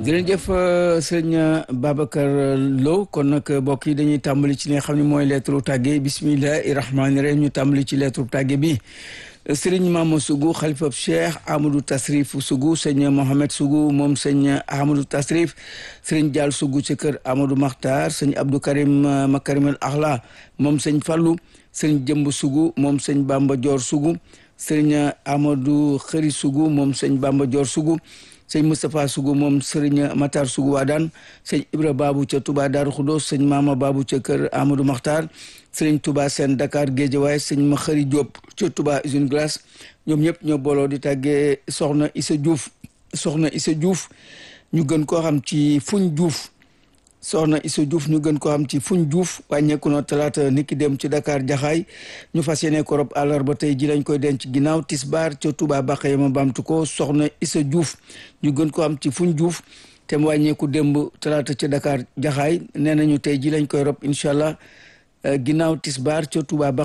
jërëjëf sëñ Babacar Lo kon nag mbokk yi dañuy tàmbali ci li nga xam ne mooy lettre tàgge bismillahi rahmaani rahim ñu tàmbali ci lettre tàgge bi sëriñ Mama Sougou xalifa Cheikh Amadou Tasrif Sougou sëñ Mohamed Sougou moom sëñ Amadou Tasrif sëriñ Dial Sougou ci kër Amadou Makhtar sëñ Abdou Karim Makarim al Akhla moom sëñ Fallou sëñ Jëmb Sougou moom sëñ Bamba Dior Sougou sëriñ Amadou Xëri Sougou moom sëñ Bamba Dior Sougou sëñ Moustapha Sougou moom sëriñ Matar Sougou Wadaan sëñ Ibra Babou ca Touba Darou Khoudoss sëñ Mama Babou ca kër Amadou Makhtar sëriñ Touba Sène Dakar Guédiawaye sëñ Makhari Diop ca Touba Usine Glace ñoom ñëpp ñoo booloo di tàggee soxna Issa Diouf soxna Issa Diouf ñu gën koo xam ci fuñ Diouf soxna Issa Diouf ñu gën koo xam ci fuñ Diouf wàññeeku na talaata niki dem ci Dakar Jaxaay ñu fas yéene ko rob àllarba tey ji lañ koy denc ginnaaw tisbaar ca Touba Bakhye ma bamtu ko soxna Issa Diouf ñu gën koo xam ci fuñ Diouf te mu wàññeeku démb talaata ca Dakar Jaxaay nee nañu tey ji lañ koy rob incha allah ginnaaw tisbaar ca Touba